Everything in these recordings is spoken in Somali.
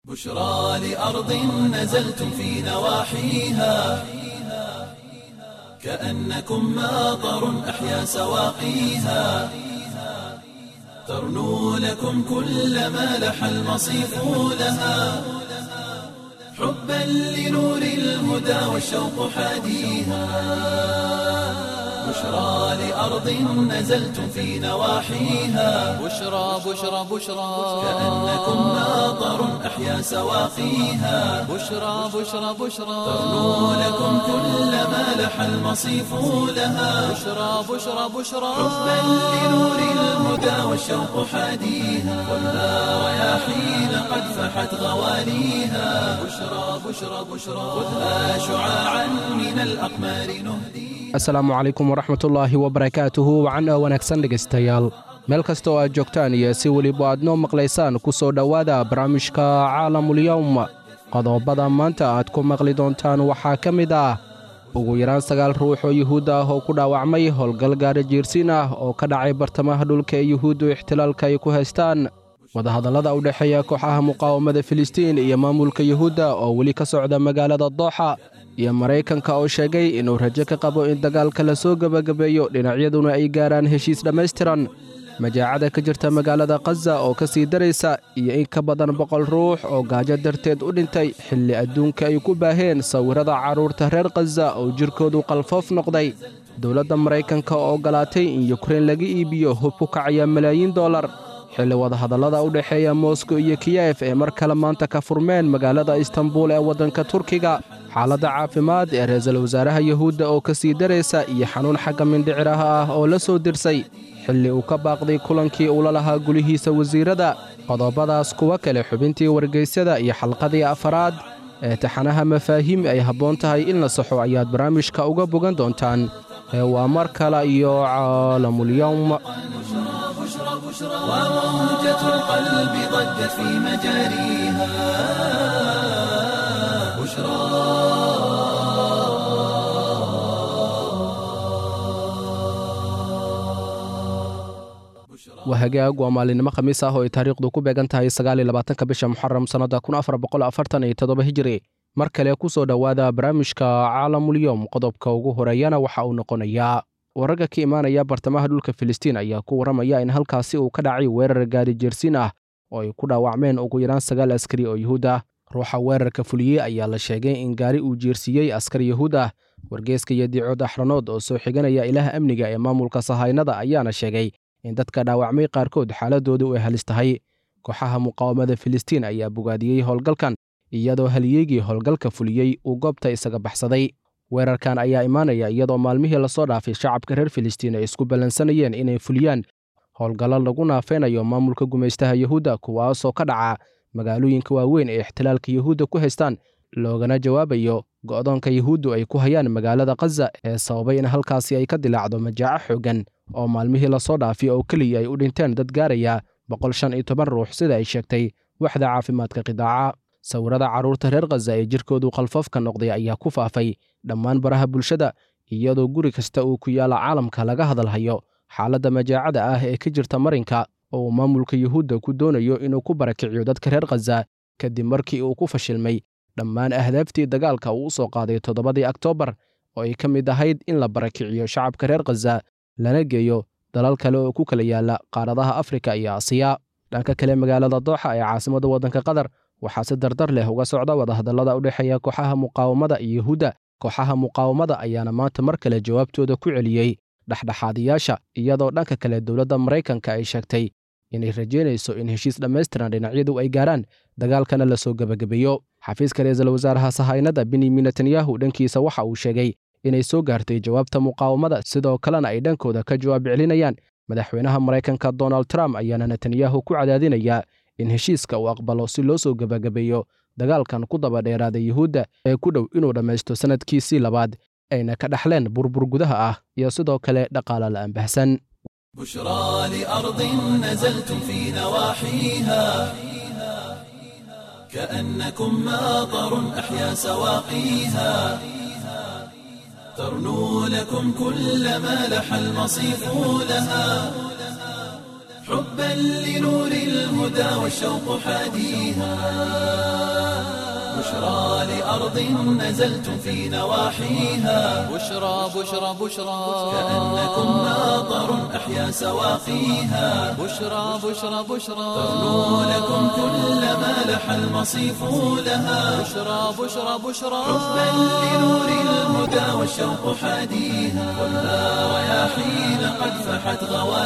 بشرى لأرض نزلتم في نواحيها كأنكم ماطر أحيا سواقيها ترنو لكم كل ما لح المصيف لها حبا لنور الهدى والشوق حاديها بشرى لأرض نزلتم في نواحيها بشرى بشرى بشرى كأنكم ماطر أحيا سواقيها بشرى بشرى بشرى ترنو لكم كل ما لح المصيف لها بشرى بشرى بشرى حبا لنور الهدى والشوق حاديها والنار رياحين قد فحت غواليها بشرى بشرى بشرى خذها شعاعا من الأقمار نهديها asalaamu calaykum waraxmatullaahi wabarakaatuhu wacan oo wanaagsan dhegaystayaal meel kasta oo aad joogtaan iyo si weliba aad noo maqlaysaan ku soo dhowaada barnaamijka caalamulyowm qodobada maanta aad ku maqli doontaan waxaa ka mid ah ugu yaraan sagaal ruux oo yuhuud ah oo ku dhaawacmay howlgal gaari jiirsiin ah oo ka dhacay bartamaha dhulka ee yuhuuddu ixtilaalka ay ku haystaan wadahadallada u dhexeeya kooxaha muqaawamada filistiin iyo maamulka yuhuudda oo weli ka socda magaalada dooxa iyo maraykanka oo sheegay inuu rajo ka qabo in dagaalka la soo gebagabeeyo dhinacyaduna ay gaaraan heshiis dhammaystiran majaacada ka jirta magaalada khaza oo ka sii daraysa iyo in ka badan boqol ruux oo gaajo darteed u dhintay xilli adduunka ay ku baaheen sawirrada carruurta reer khaza oo jirkoodu qalfoof noqday dowladda maraykanka oo oggolaatay in yukrain laga iibiyo hub ku kacaya malaayiin dollar xilli wadahadallada u dhexeeya moskow iyo kiyef ee mar kale maanta ka furmeen magaalada istanbul ee waddanka turkiga xaaladda caafimaad ee ra-iisul wasaaraha yuhuudda oo ka sii daraysa iyo xanuun xagga mindhiciraha ah oo la soo dirsay xilli uu ka baaqday kulankii uula lahaa gulihiisa wasiirrada qodobadaas kuwa kale xubintii wargaysyada iyo xalqadii afaraad ee taxanaha mafaahiim ay habboon tahay in la saxo ayaad barnaamijka uga bogan doontaan ee waa mar kale iyo caalamulyowm بشرى بشرى وموجة القلب ضجت في مجاريها بشرى waa hagaag waa maalinimo khamiis ah oo ay taariikhdu ku beegan tahay sagaaliyolabaatanka bisha muxaram sannadda kun afar boqol afartan iyo toddoba hijiri mar kale ku soo dhowaada barnaamijka caalamulyowm qodobka ugu horeeyana waxa uu noqonayaa wararka ka imaanaya bartamaha dhulka filistiin ayaa ku warramaya in halkaasi uu ka dhacay weerar gaari jeersiin ah oo ay ku dhaawacmeen ugu yaraan sagaal askari oo yuhuud ah ruuxa weerarka fuliyey ayaa la sheegay in gaari uu jeersiiyey askar yuhuud ah wargeeska iyo diicood axranood oo soo xiganaya ilaha amniga ee maamulka sahaynada ayaana sheegay in dadka dhaawacmay qaarkood xaaladoodu ay halis tahay kooxaha muqaawamada filistiin ayaa bogaadiyey howlgalkan iyadoo halyeegii howlgalka fuliyey uu goobta isaga baxsaday weerarkan ayaa imaanaya iyadoo maalmihii lasoo dhaafay shacabka reer filistiin ay isku ballansanayeen inay fuliyaan howlgallo lagu naafeynayo maamulka gumaystaha yuhuudda kuwaasoo ka dhaca magaalooyinka waaweyn ee ixtilaalka yuhuudda ku haystaan loogana jawaabayo go'doonka yuhuuddu ay ku hayaan magaalada khaza ee sababay in halkaasi ay ka dilaacdo majaaco xooggan oo maalmihii lasoo dhaafiy oo keliya ay u dhinteen dad gaaraya boqol shan iyo toban ruux sida ay sheegtay waxda caafimaadka qidaaca sawirrada carruurta reer khaza ee jirkoodu qalfoofka noqday ayaa ku faafay dhammaan baraha bulshada iyadoo guri kasta uu ku yaalla caalamka laga hadalhayo xaaladda majaacada ah ee ka jirta marinka oo uu maamulka yuhuudda ku doonayo inuu ku barakiciyo dadka reer khaza kadib markii uu ku fashilmay dhammaan ahdaaftii dagaalka uu u soo qaaday toddobadii oktoobar oo ay ka mid ahayd in la barakiciyo shacabka reer khaza lana geeyo dalal kale oo ku kala yaalla qaaradaha afrika iyo asiya dhanka kale magaalada dooxa ee caasimadda waddanka qatar waxaa si dardar leh uga socda wadahadallada u dhexeeya kooxaha muqaawamada iyo yuhuudda kooxaha muqaawamada ayaana maanta mar kale jawaabtooda ku celiyey dhexdhexaadiyaasha iyadoo dhanka kale dowladda maraykanka ay sheegtay inay rajeynayso in heshiis dhammaystiran dhinacyadu ay gaaraan dagaalkana la soo gebagabeeyo xafiiska ra-iisul wasaaraha sahaynada benyamin netanyahu dhankiisa waxa uu sheegay inay soo gaartay jawaabta muqaawamada sidoo kalena ay dhankooda ka jawaab celinayaan madaxweynaha maraykanka donald trump ayaana netanyahu ku cadaadinayaa in heshiiska uu aqbalo si loo soo gebagabeeyo dagaalkan ku daba dheeraaday yuhuudda ee ku dhow inuu dhammaysto sannadkiisii labaad ayna ka dhaxleen burbur gudaha ah iyo sidoo kale dhaqaala la'aan bahsan بشرى لأرض نزلتم في نواحيها كأنكم ماطر أحيا سواقيها ترنو لكم كل ما لح المصيف لها حبا لنور الهدى والشوق حاديها بشرى لأرض نزلتم في نواحيها بشرى بشرى بشرى كأنكم ناظر أحيا سواقيها بشرى بشرى بشرى ترنو لكم كل ما لح المصيف لها بشرى بشرى بشرى حبا لنور الهدى والشوق حاديها ولا رياحين قد فحت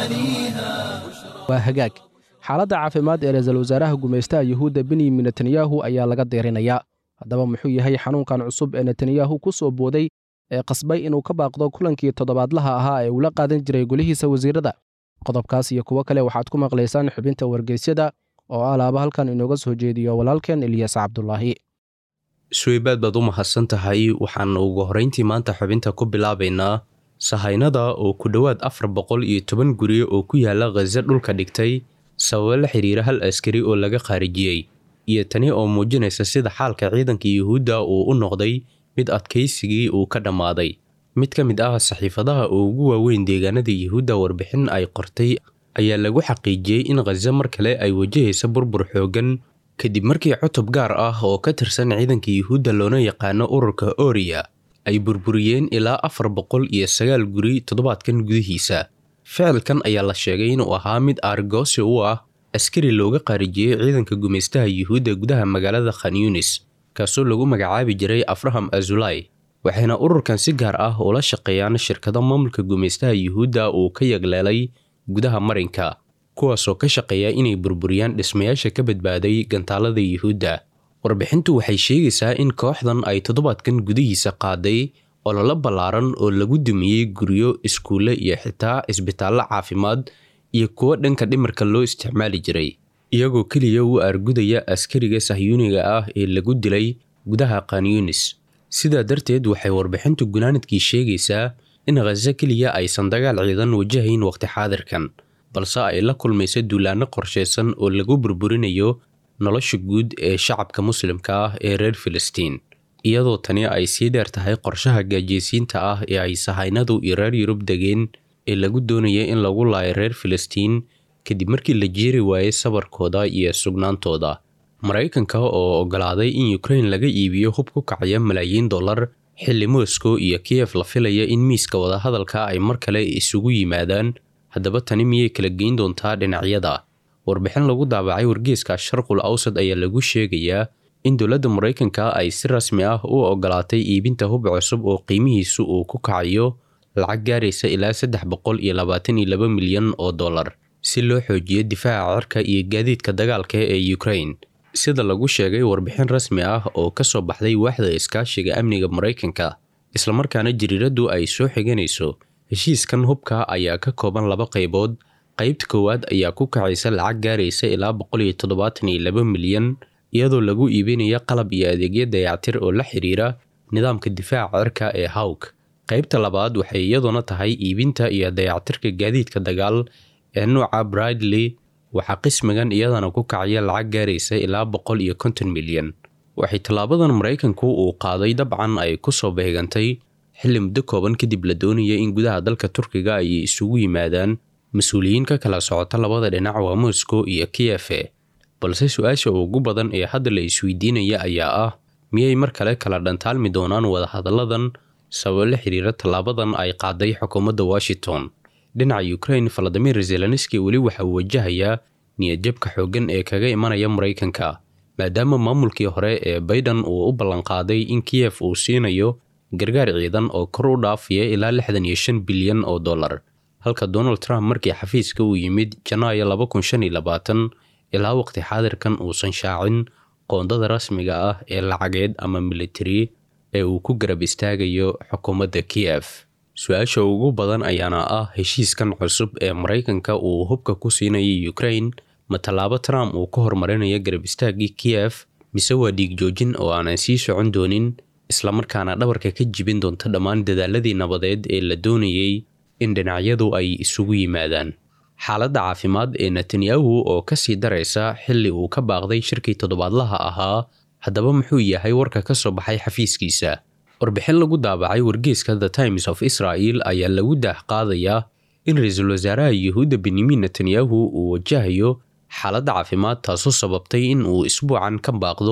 غواليها waa hagaag xaaladda caafimaad ee ra-iisul wasaaraha gumaystaha yuhuudda benyamin netanyahu ayaa laga deerinayaa haddaba muxuu yahay xanuunkan cusub ee netanyahu ku soo booday ee qasbay inuu ka baaqdo kulankii toddobaadlaha ahaa ee ula qaadan jiray golihiisa wasiirada qodobkaas iyo kuwo kale waxaad ku maqlaysaan xubinta wargeysyada oo alaaba halkan inooga soo jeediyo walaalkeen ilyas cabdulaahi suweybaad baad u mahadsan tahay waxaan ugu horrayntii maanta xubinta ku bilaabaynaa sahaynada oo ku dhowaad afar boqol iyo toban guri oo ku yaala khaza dhulka dhigtay sababo la xiriira hal askari oo laga khaarijiyey iyo tani oo muujinaysa sida xaalka ciidanka yuhuudda uu u noqday mid adkaysigii uu ka dhammaaday mid ka mid ah saxiifadaha oo ugu waaweyn deegaanada yuhuudda warbixin ay qortay ayaa lagu xaqiijiyey in khaza mar kale ay wajahaysa burbur xooggan kadib markii cutub gaar ah oo ka tirsan ciidanka yuhuudda loona yaqaano ururka oriya ay burburiyeen ilaa afar boqol iyo sagaal guri toddobaadkan gudihiisa ficilkan ayaa la sheegay inuu ahaa mid aargoosi u ah askari looga qaarijiyey ciidanka gumaystaha yuhuudda gudaha magaalada khan yunis kaasoo lagu magacaabi jiray afraham azulai waxayna ururkan si gaar ah ula shaqeeyaan shirkado maamulka gumaystaha yuhuudda uu ka yagleelay gudaha marinka kuwaasoo ka shaqeeya inay burburiyaan dhismayaasha ka badbaaday gantaalada yuhuudda warbixintu waxay sheegaysaa in kooxdan ay toddobaadkan gudihiisa qaaday ololo ballaaran oo lagu dumiyey guryo iskuulle iyo xitaa isbitaallo caafimaad iyo kuwo dhanka dhimarka loo isticmaali jiray iyagoo keliya u argudaya askariga sahyuuniga ah ee lagu dilay gudaha kanyunis sidaa darteed waxay warbixintu gunaanadkii sheegaysaa in khaza keliya aysan dagaal ciidan wajahayn waqti xaadirkan balse ay la kulmayso duulaanno qorshaysan oo lagu burburinayo nolosha guud ee shacabka muslimka ah ee reer filistiin iyadoo tani ay sii dheer tahay qorshaha gaajeysiinta ah ee ay sahaynadu iyo reer yurub degeen ee lagu doonaya in lagu laayo reer filistiin kadib markii la jeeri waayey sabarkooda iyo sugnaantooda maraykanka oo oggolaaday in ukrain laga iibiyo hub ku kacaya malaayiin dollar xilli moscow iyo kiyef la filaya in miiska wadahadalka ay mar kale isugu yimaadaan haddaba tani miyay kala geyn doontaa dhinacyada warbixin lagu daabacay wargeeska sharqul awsad ayaa lagu sheegayaa in dowladda maraykanka ay si rasmi ah u oggolaatay iibinta hub cusub oo qiimihiisu uu ku kacayo lacag gaaraysa ilaa saddex boqol iyo labaatan iyo laba milyan oo dollar si loo xoojiyo difaaca cirka iyo gaadiidka dagaalka ee ukrain sida lagu sheegay warbixin rasmi ah oo ka soo baxday waaxda iskaashiga amniga maraykanka islamarkaana jariiraddu ay soo xiganayso heshiiskan hubka ayaa ka kooban laba qaybood qaybta koowaad ayaa ku kacaysa lacag gaaraysa ilaa boqol iyo toddobaatan iyo laba milyan iyadoo lagu iibinaya qalab iyo adeegyo dayactir oo la xiriira nidaamka difaaca cirka ee hawk qaybta labaad waxay iyaduna tahay iibinta iyo dayactirka gaadiidka dagaal ee nuuca bridley waxaa qismigan iyadana ku kacaya lacag gaaraysa ilaa boqol iyo konton milyan waxay tallaabadan maraykanku uu qaaday dabcan ay ku soo beegantay xilli muddo kooban kadib la doonaya in gudaha dalka turkiga ay isugu yimaadaan mas-uuliyiin ka kala socota labada dhinac waa moscow iyo kiyefe balse su-aasha ugu badan ee hadda la isweydiinaya ayaa ah miyay mar kale kala dhantaalmi doonaan wadahadalladan sababo la xiriira tallaabadan ay qaaday xukuumadda washington dhinaca ukrain valadimir zelenski weli waxa uu wajahayaa niyadjabka xooggan ee kaga imanaya maraykanka maadaama maamulkii hore ee bayden uu u ballanqaaday in kiyef uu siinayo gargaar ciidan oo kor u dhaafaya ilaa lixdan iyo shan bilyan oo dollar halka donald trump markii xafiiska uu yimid janaayo laba kun shan iyo labaatan ilaa waqti xaadirkan uusan shaacin qoondada rasmiga ah ee lacageed ama militari ee uu ku garab istaagayo xukuumadda kiyef su-aasha ugu badan ayaana ah heshiiskan cusub ee maraykanka uu hubka ku siinayay ukrain ma tallaabo trump uu ka hormarinayo garab istaaggii kiyef mise waa dhiig joojin oo aanan sii socon doonin islamarkaana dhabarka ka jibin doonta dhammaan dadaaladii nabadeed ee la doonayey in dhinacyadu ay isugu yimaadaan xaaladda caafimaad ee netanyahu oo ka sii daraysa xilli uu ka baaqday shirkii toddobaadlaha ahaa haddaba muxuu yahay warka ka soo baxay xafiiskiisa warbixin lagu daabacay wargeeska the times of israel ayaa lagu daah qaadayaa in ra-iisul wasaaraha yuhuudda benyamin netanyahu uu wajahayo xaaladda caafimaad taasoo sababtay in uu isbuucan ka baaqdo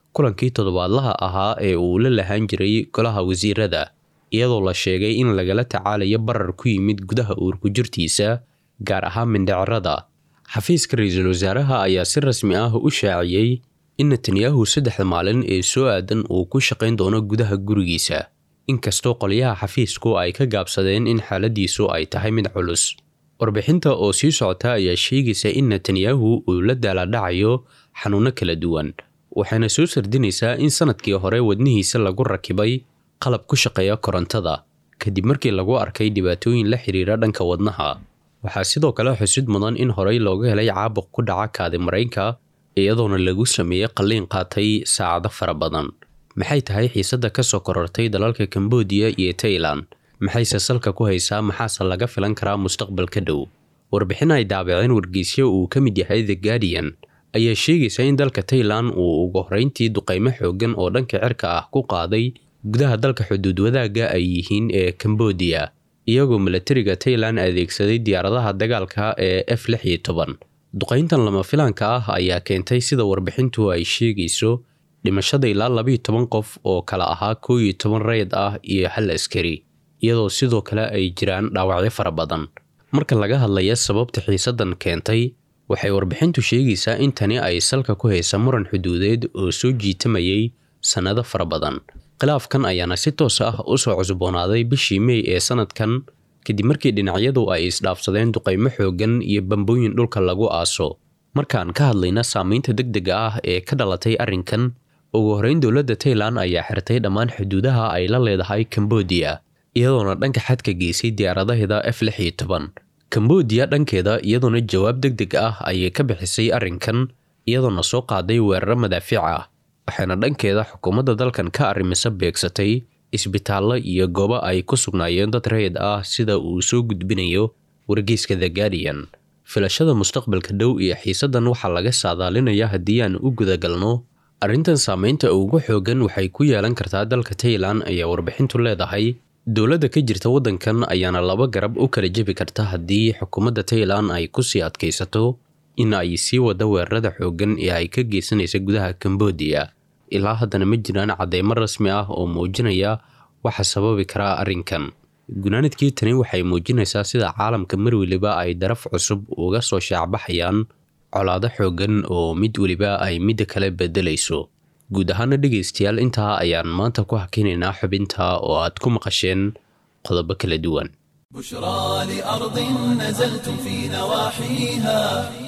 kulankii toddobaadlaha ahaa ee uu la lahaan jiray golaha wasiirada iyadoo la sheegay in lagala tacaalayo barar ku yimid gudaha uurku jirtiisa gaar ahaan mindhicirada xafiiska ra-iisul wasaaraha ayaa si rasmi ah u shaaciyey in netanyahu saddexda maalin ee soo aadan uu ku shaqayn doono gudaha gurigiisa inkastoo qolyaha xafiisku ay ka gaabsadeen in xaaladiisu ay tahay mid culus warbixinta oo sii socota ayaa sheegaysa in netanyahu uu la daaladhacayo xanuuno kala duwan waxayna soo sardinaysaa in sanadkii hore wadnihiisa lagu rakibay qalab ku shaqeeya korontada kadib markii lagu arkay dhibaatooyin la xiriira dhanka wadnaha waxaa sidoo kale xusid mudan in horey looga helay caabuq ku dhaca kaadi maraynka iyadoona lagu sameeyey qalliin qaatay saacado fara badan maxay tahay xiisadda ka soo korortay dalalka kambodiya iyo tailan maxayse salka ku haysaa maxaase laga filan karaa mustaqbalka dhow warbixin ay daabaceen wargeysyo uu ka mid yahay the guardian ayaa sheegaysa in dalka tailan uu ugu horreyntii duqaymo xooggan oo dhanka cirka ah ku qaaday gudaha dalka xuduud wadaagga ay yihiin ee kambodiya iyagoo milatariga tailan adeegsaday diyaaradaha dagaalka ee f lix iyo toban duqayntan lama filaanka ah ayaa keentay sida warbixintu ay sheegayso dhimashada ilaa labiiyo toban qof oo kala ahaa koo iyo toban rayid ah iyo hal askari iyadoo sidoo kale ay jiraan dhaawacyo fara badan marka laga hadlaya sababta xiisaddan keentay waxay warbixintu sheegaysaa in tani ay salka ku haysa muran xuduudeed oo soo jiitamayay sannado fara badan khilaafkan ayaana si toos ah u soo cusboonaaday bishii mey ee sanadkan kadib markii dhinacyadu ay isdhaafsadeen duqaymo xooggan iyo bambooyin dhulka lagu aaso markaan ka hadlayna saamaynta deg dega ah ee ka dhalatay arrinkan ugu horreyn dowladda tailan ayaa xirtay dhammaan xuduudaha ay la leedahay kambodiya iyadoona dhanka xadka geysay diyaaradaheeda f lix iyo toban kambodiya dhankeeda iyadoona jawaab deg deg ah ayay ka bixisay arrinkan iyadoona soo qaaday weeraro madaafiic ah waxaana dhankeeda xukuumadda dalkan ka arrimisa beegsatay isbitaallo iyo goobo ay ku sugnaayeen dad rayid ah sida uu soo gudbinayo wargeyska the guardian filashada mustaqbalka dhow iyo xiisaddan waxaa laga saadaalinaya haddii aan u gudagalno arrintan saamaynta ugu xooggan waxay ku yeelan kartaa dalka tailan ayaa warbixintu leedahay dowladda ka jirta waddankan ayaana laba garab u kala jebi karta haddii xukuumadda tailan ay kusii adkaysato in ay sii wada weerarada xooggan ee ay ka geysanaysa gudaha kambodiya ilaa haddana ma jiraan cadeymo rasmi ah oo muujinaya waxa sababi karaa arrinkan gunaanadkii tani waxay muujinaysaa sida caalamka mar weliba ay daraf cusub uga soo shaacbaxayaan colaado xooggan oo mid weliba ay midda kale bedelayso guud ahaana dhegaystayaal intaa ayaan maanta ku hakinaynaa xubinta oo aad ku maqasheen qodobo kala duwan بشرى لأرض نزلتم في نواحيها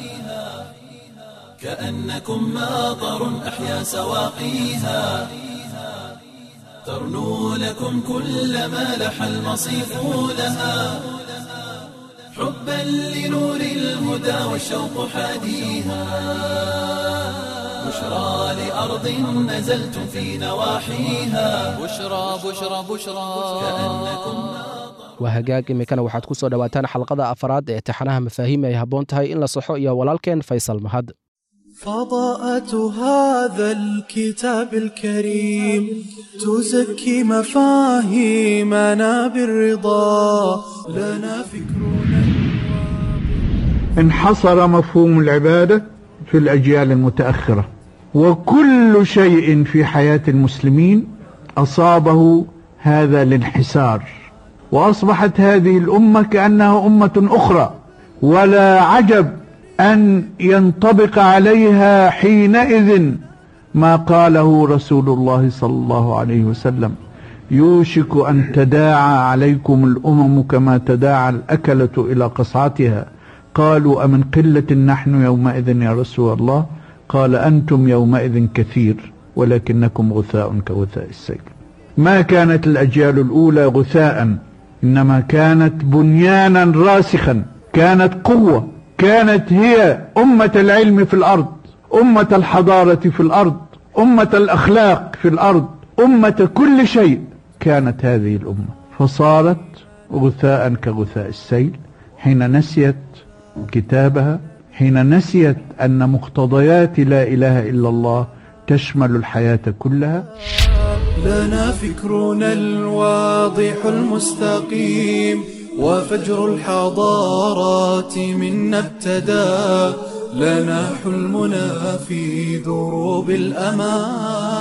كأنكم ماطر أحيا سواقيها ترنو لكم كل ما لح المصيف لها حبا لنور الهدى والشوق حاديها بشرى لأرض نزلتم في نواحيها بشرى بشرى بشرى كأنكم waa hagaag iminkana waxaad ku soo dhowaataan xalqada afaraad ee taxanaha mafaahiim ay habboon tahay in la saxo iyo walaalkeen faysal mahad فضاءة هذا الكتاب الكريم تزكي مفاهيمنا بالرضا لنا فكرنا انحصر مفهوم العبادة في الأجيال المتأخرة وكل شيء في حياة المسلمين أصابه هذا الانحسار وأصبحت هذه الأمة كأنها أمة أخرى ولا عجب أن ينطبق عليها حينئذ ما قاله رسول الله صلى الله عليه وسلم يوشك أن تداعى عليكم الأمم كما تداعى الأكلة إلى قصعتها قالوا أمن قلة نحن يومئذ يا رسول الله قال أنتم يومئذ كثير ولكنكم غثاء كغثاء السيل ما كانت الأجيال الأولى غثاء إنما كانت بنيانا راسخا كانت قوة كانت هي أمة العلم في الأرض أمة الحضارة في الأرض أمة الأخلاق في الأرض أمة كل شيء كانت هذه الأمة فصارت غثاء كغثاء السيل حين نسيت كتابها حين نسيت أن مقتضيات لا إله إلا الله تشمل الحياة كلها لنا فكرنا الواضح المستقيم وفجر الحضارات منا ابتدى لنا حلمنا في دروب الأمان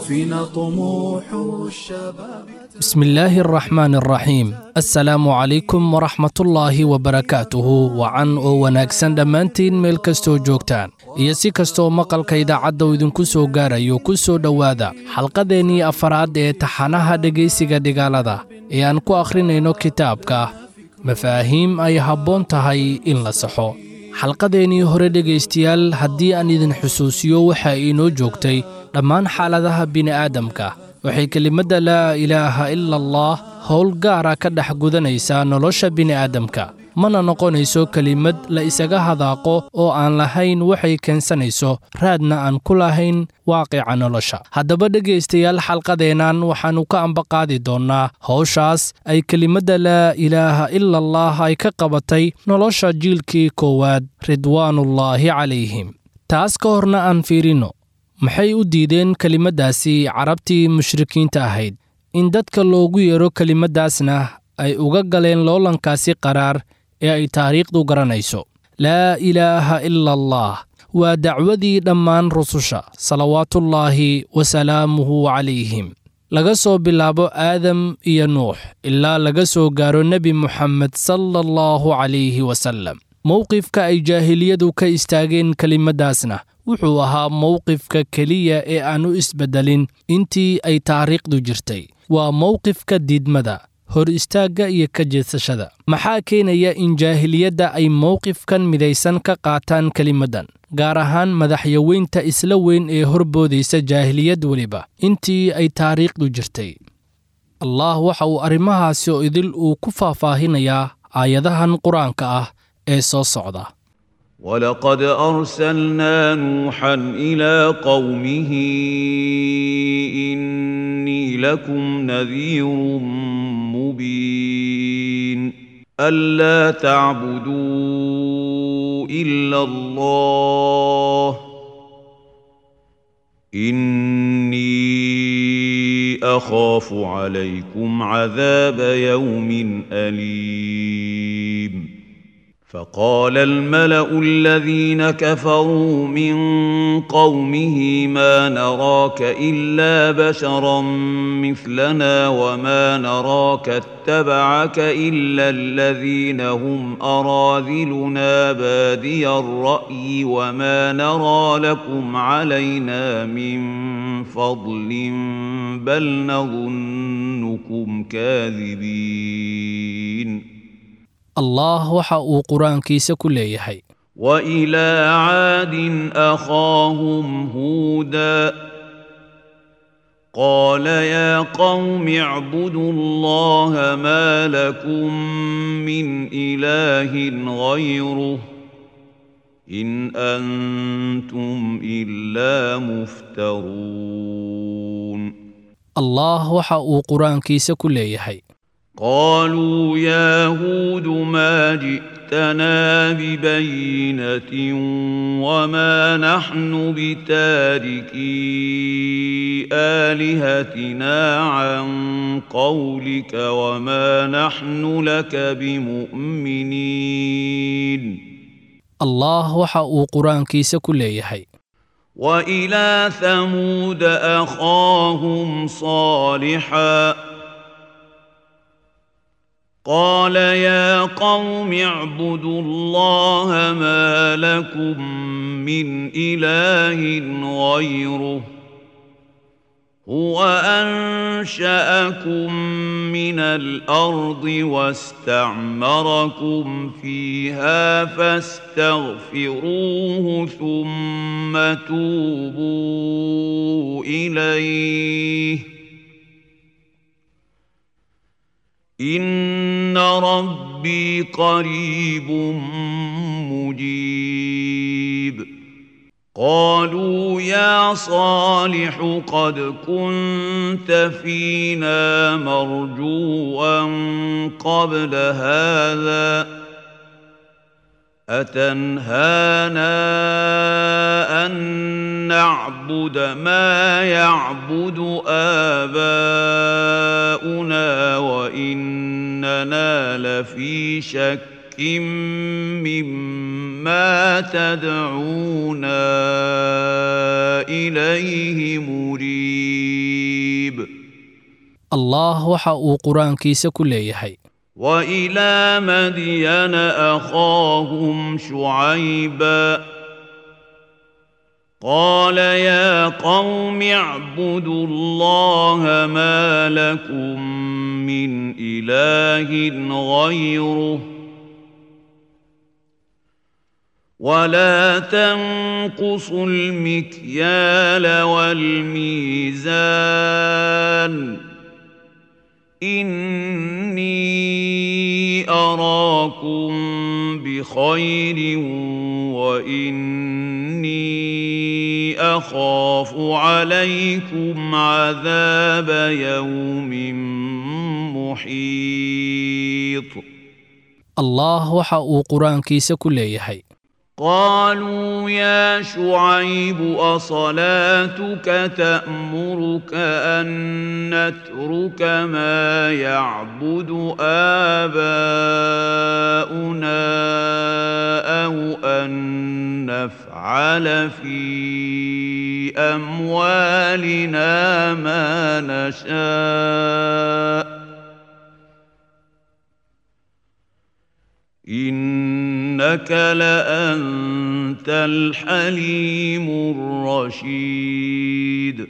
فينا طموح الشباب بسم الله الرحمن الرحيم السلام عليكم ورحمة الله وبركاته وعن oo wanaagsan dhammaantiin meel kastoo joogtaan iyo si kastoo maqalka idaacadda uu idinku soo gaarayo ku soo dhowaada xalqadeennii afaraad ee taxanaha dhegaysiga dhigaalada ee aan ku akhrinayno kitaabka mafaahiim ay habboon tahay in la saxo xalqadeennii hore dhegaystayaal haddii aan idin xusuusiyo waxa inoo joogtay dhammaan xaaladaha bini'aadamka waxay kelimadda laa ilaaha ila allah howl gaara ka dhex gudanaysaa nolosha bini'aadamka mana noqonayso kelimad la isaga hadaaqo oo aan lahayn waxay keensanayso raadna aan ku lahayn waaqica nolosha haddaba dhegaystayaal xalqadeennan waxaannu ka ambaqaadi doonnaa howshaas ay kelimadda laa ilaaha ila allah ay ka qabatay nolosha jiilkii koowaad ridwaanullaahi calayhim taas ka horna aan fiirinno maxay u diideen kelimaddaasi carabtii mushrikiinta ahayd in dadka loogu yeero kelimaddaasna ay uga galeen loolankaasi qaraar ee ay taariikhdu garanayso laa ilaaha ila allah waa dacwadii dhammaan rususha salawaatullaahi wasalaamuhu calayhim laga soo bilaabo aadam iyo nuux ilaa laga soo gaaro nebi muxamed sala allahu calayhi wasallam mowqifka ay jaahiliyadu ka istaageen kelimaddaasna wuxuu ahaa mowqifka keliya ee aan u isbeddelin intii ay taariikhdu jirtay waa mowqifka diidmada hor istaagga iyo ka jeedsashada maxaa keenaya in jaahiliyadda ay mowqifkan midaysan ka qaataan kelimaddan gaar ahaan madaxyaweynta isla weyn ee horboodaysa jaahiliyad weliba intii ay taariikhdu jirtay allah waxa uu arrimahaasi oo idil uu ku faahfaahinayaa aayadahan qur-aanka ah ee soo socda ولقد أرسلنا نوحا إلى قومه إني لكم نذير مبين ألا تعبدوا إلا الله إني أخاف عليكم عذاب يوم أليم فقال الملا الذين كفروا من قومه ما نراك الا بشرا مثلنا وما نراك اتبعك الا الذين هم اراذلنا بادي الراي وما نرى لكم علينا من فضل بل نظنكم كاذبين allah waxa uu qur-aankiisa ku leeyahay والى عاد اخاهم هودا قال يا قوم اعبدوا الله ما لكم من اله غيره ان انتم الا مفترون allah waxa uu qur-aankiisa ku leeyahay قالوا يا هود ما جئتنا ببينة وما نحن بتاركي آلهتنا عن قولك وما نحن لك بمؤمنين allah waxa uu qur-aankiisa ku leeyahay وإلى ثمود أخاهم صالحاً قال يا قوم اعبدوا الله ما لكم من اله غيره هو انشاكم من الارض واستعمركم فيها فاستغفروه ثم توبوا اليه ان ربي قريب مجيب قالوا يا صالح قد كنت فينا مرجوا قبل هذا اتنهانا ان نعبد ما يعبد اباؤنا واننا لفي شك مما تدعونا اليه مريب allah waxa uu qur-aankiisa ku leeyahay وإلى مدين أخاهم شعيبا قال يا قوم اعبدوا الله ما لكم من إله غيره ولا تنقصوا المكيال والميزان إني أراكم بخير وإني أخاف عليكم عذاب يوم محيط allah waxa uu qur-aankiisa ku leeyahay قالوا يا شعيب أصلاتك تأمرك أن نترك ما يعبد آباؤنا أو أن نفعل في أموالنا ما نشاء إنك لأنت الحليم الرشيد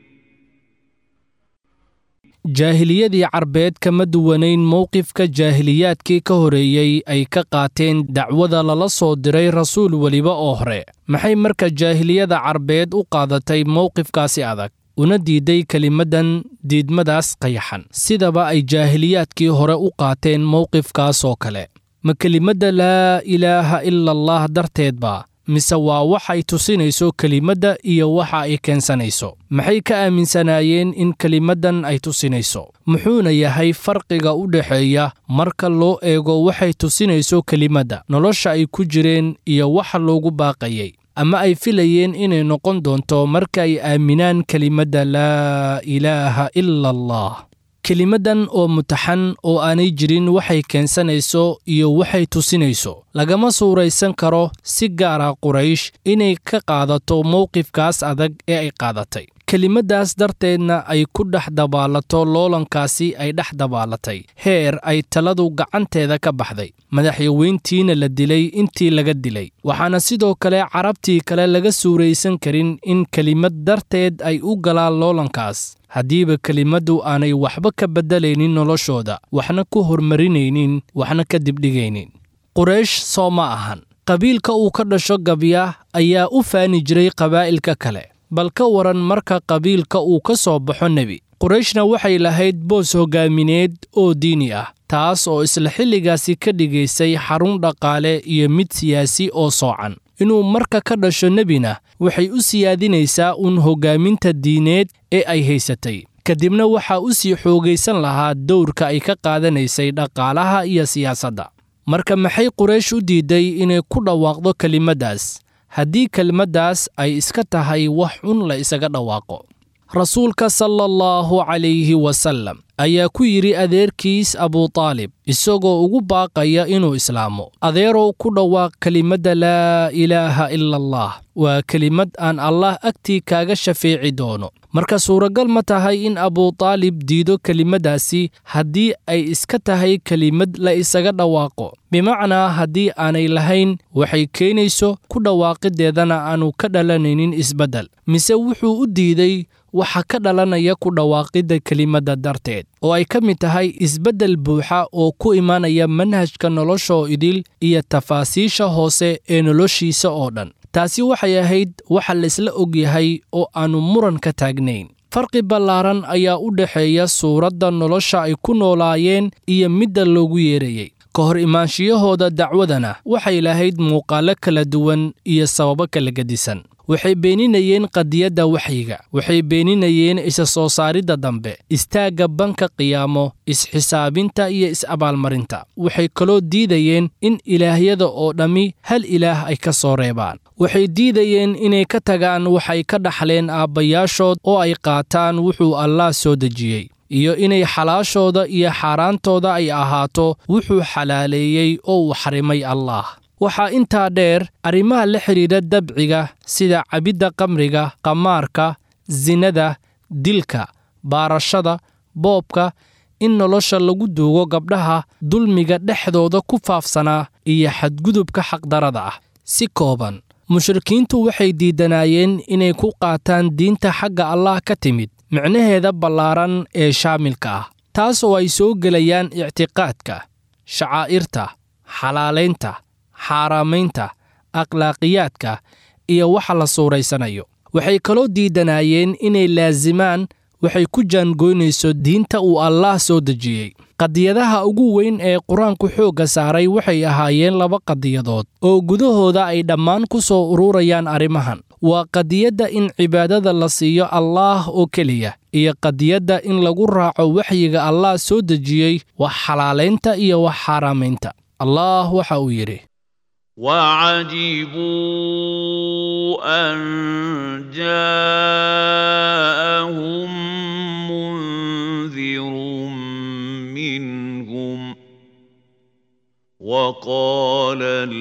jaahiliyadii carbeed kama duwanayn mowqifka jaahiliyaadkii ka horeeyey ay ka qaateen dacwada lala soo diray rasuul weliba oo hore maxay marka jaahiliyada carbeed u qaadatay mowqifkaasi adag una diiday kelimaddan diidmadaas qayaxan sidaba ay jaahiliyaadkii hore u qaateen mowqifkaas oo kale ma kelimadda laa ilaaha ila allah darteedba mise waa waxay tusinayso kelimadda iyo waxa ay keensanayso maxay ka aaminsanaayeen in kelimaddan ay tusinayso muxuuna yahay farqiga u dhexeeya marka loo eego waxay tusinayso kelimadda nolosha ay ku jireen iyo waxa loogu baaqayay ama ay filayeen inay noqon doonto marka ay aaminaan kelimadda laa ilaaha ila allah kelimaddan oo mutaxan oo aanay jirin waxay keensanayso iyo waxay tusinayso lagama suuraysan karo si gaara quraysh inay ka qaadato mowqifkaas adag ee ay qaadatay kelimaddaas darteedna ay ku dhex dabaalato loolankaasi ay dhex dabaalatay heer ay taladu gacanteeda ka baxday madaxyaweyntiina la dilay intii laga dilay waxaana sidoo kale carabtii kale laga suuraysan karin in kelimad darteed ay u galaan loolankaas haddiiba kelimaddu aanay waxba ka beddelaynin noloshooda waxna ku hormarinaynin waxna ka dibdhigaynin quraysh soo ma ahan qabiilka uu ka dhasho gabya ayaa u faani jiray qabaa'ilka kale bal ka waran marka qabiilka uu ka soo baxo nebi qurayshna waxay lahayd boos hoggaamineed oo diini ah taas oo isla xilligaasi ka dhigaysay xarun dhaqaale iyo mid siyaasi oo soocan inuu marka ka dhasho nebina waxay u siyaadinaysaa uun hoggaaminta diineed ee ay haysatay kadibna waxaa u sii xoogaysan lahaa dowrka ay ka qaadanaysay dhaqaalaha iyo siyaasadda marka maxay quraysh u diidday inay ku dhawaaqdo kelimaddaas haddii kelmaddaas ay iska tahay wax xun la isaga dhawaaqo rasuulka sala allahu calayhi wasallam ayaa ku yidhi adeerkiis abutaalib isagoo ugu baaqaya inuu islaamo adeerow ku dhawaaq kelimadda laa ilaaha ila allah waa kelimad aan allah agtii kaaga shafeeci doono marka suuragal ma tahay in abutaalib diido kelimaddaasi haddii ay iska tahay kelimad la isaga dhawaaqo bimacnaa haddii aanay lahayn waxay keenayso ku dhawaaqiddeedana aanu ka dhalanaynin isbeddel mise wuxuu u diiday waxa ka dhalanaya ku dhawaaqidda kelimadda darteed oo ay ka mid tahay isbeddel buuxa oo ku imaanaya manhajka noloshoo idil iyo tafaasiisha hoose ee noloshiisa oo dhan taasi waxay ahayd waxa laysla og yahay oo aannu muran ka taagnayn farqi ballaaran ayaa u dhexeeya suuradda nolosha ay ku noolaayeen iyo midda loogu yeerayey ka hor imaanshiyahooda dacwadana waxay lahayd muuqaallo kala duwan iyo sababo kala gedisan waxay beeninayeen qadiyadda waxyiga waxay beeninayeen isa soo saaridda dambe istaagga banka qiyaamo is-xisaabinta iyo is-abaalmarinta waxay kaloo diidayeen in ilaahyada oo dhammi hal ilaah ay ka soo reebaan waxay diidayeen inay ka tagaan waxay ka dhaxleen aabbayaashood oo ay qaataan wuxuu allaah soo dejiyey iyo inay xalaashooda iyo xaaraantooda ay ahaato wuxuu xalaaleeyey oo uu xarimay allaah waxaa intaa dheer arrimaha la xidhiidha dabciga sida cabidda qamriga qamaarka sinada dilka baarashada boobka in nolosha lagu duugo gabdhaha dulmiga dhexdooda ku faafsanaa iyo xadgudubka xaqdarada ah si kooban mushrikiintu waxay diidanaayeen inay ku qaataan diinta xagga allah ka timid micnaheeda ballaaran ee shaamilka ah taas oo ay soo gelayaan ictiqaadka shacaa'irta xalaalaynta xaaraamaynta akhlaaqiyaadka iyo waxa la suuraysanayo waxay kaloo diidanaayeen inay laasimaan waxay ku jaangoynayso diinta uu allaah soo dejiyey qadiyadaha ugu weyn ee qur-aanku xoogga saaray waxay ahaayeen laba qadiyadood oo gudahooda ay dhammaan ku soo ururayaan arrimahan waa qadiyadda in cibaadada la siiyo allaah oo keliya iyo qadiyadda in lagu raaco waxyiga allaah soo dejiyey wax xalaalaynta iyo wax xaaraamaynta allaah waxa uu yidhi وعجبوا أن جاءهم منذر منهم وقال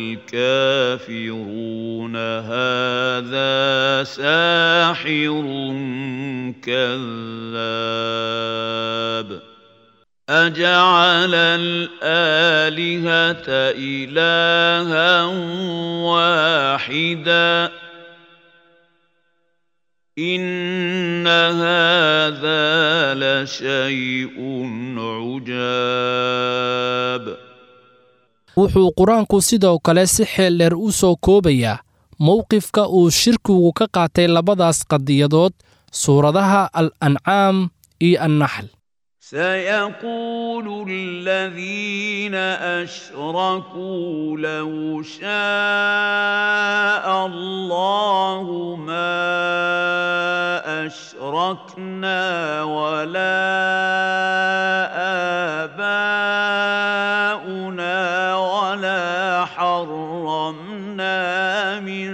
الكافرون هذا ساحر كذاب أجعل الآلهة إلها واحدا إن هذا لشيء عجاب wuxuu qur-aanku sidoo kale si xeel dheer u soo koobayaa mowqifka uu shirkigu ka qaatay labadaas qadiyadood suuradaha al ancaam iyo annaxl سيقول الذين أشركوا لو شاء الله ما أشركنا ولا آباؤنا ولا حرمنا من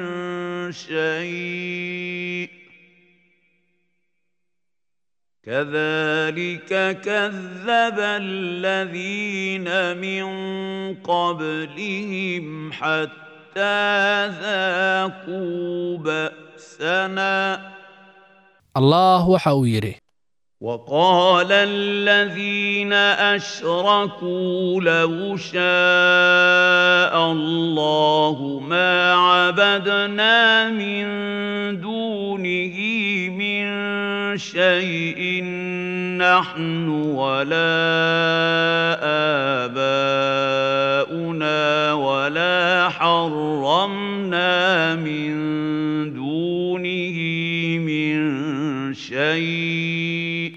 شيء كذلك كذب الذين من قبلهم حتى ذاقوا بأسنا allah waxa uu yidhi وقال الذين أشركوا لو شاء الله ما عبدنا من دونه من شيء نحن ولا آباؤنا ولا حرمنا من دونه من شيء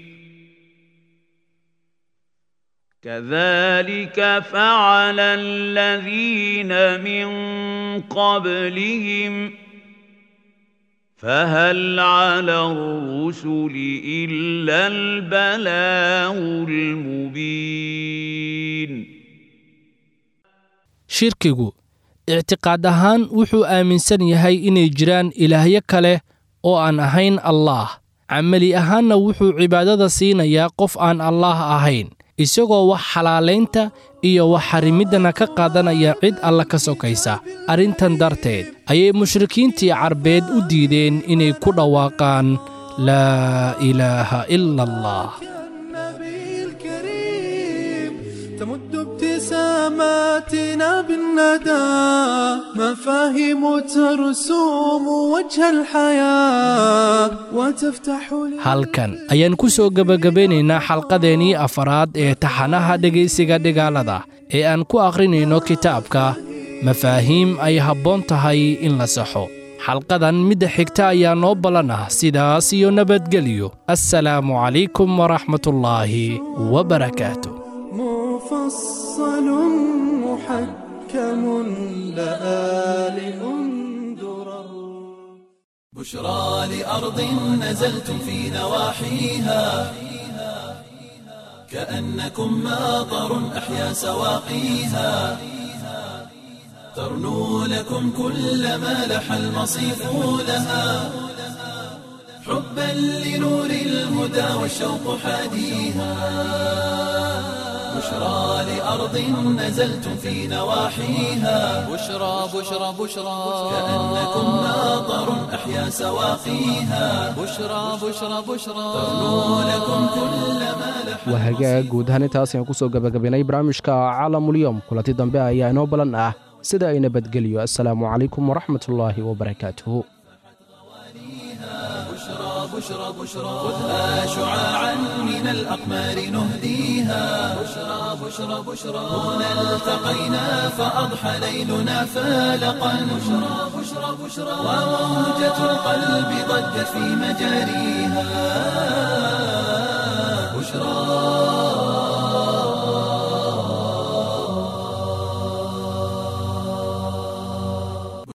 كذلك فعل الذين من قبلهم فهل على الرسل إلا البلاغ المبين shirkigu ictiqaad ahaan wuxuu aaminsan yahay inay jiraan ilaahyo kale oo aan ahayn allaah camali ahaanna wuxuu cibaadada siinayaa qof aan allaah ahayn isagoo wax xalaalaynta iyo wax xarimiddana ka qaadanaya cid alla ka sokaysa arrintan darteed ayay mushrikiintii carbeed u diideen inay ku dhawaaqaan laa ilaaha ila allah النبي الكريم تمد ابتساماتنا بالندى مفاهيم ترسوم وجه الحياة وتفتح لي halkan ayaan ku soo gebagabeynaynaa xalqadeennii afaraad ee taxanaha dhegaysiga dhigaalada ee aan ku akhrinayno kitaabka mafaahiim ay habboon tahay in la saxo xalqadan midda xigta ayaa noo ballan ah sidaas iyo nabadgelyo assalaamu calaykum waraxmatullaahi wabarakaatu مفصل محكم لآل درر بشرى لأرض نزلتم في نواحيها كأنكم ماطر أحيا سواقيها ترنو لكم كل ما لح المصيف لها حبا لنور الهدى والشوق حاديها بشرى لأرض نزلتم في نواحيها بشرى بشرى بشرى كأنكم ماطر أحيا سواقيها بشرى بشرى بشرى ترنو لكم كل ما لح waa hagaag guud ahaan intaas ayaan kusoo gabagabaynay barnaamijka caalamulyoom kulanti dambe ayaa inoo balan ah sida ay nabadgelyo assalaamu calaykum waraxmatullaahi wabarakaatuhu بشرى بشرى خذها شعاعا من الأقمار نهديها بشرى بشرى بشرى هنا التقينا فأضحى ليلنا فالقا بشرى بشرى بشرى وموجة القلب ضجت في مجاريها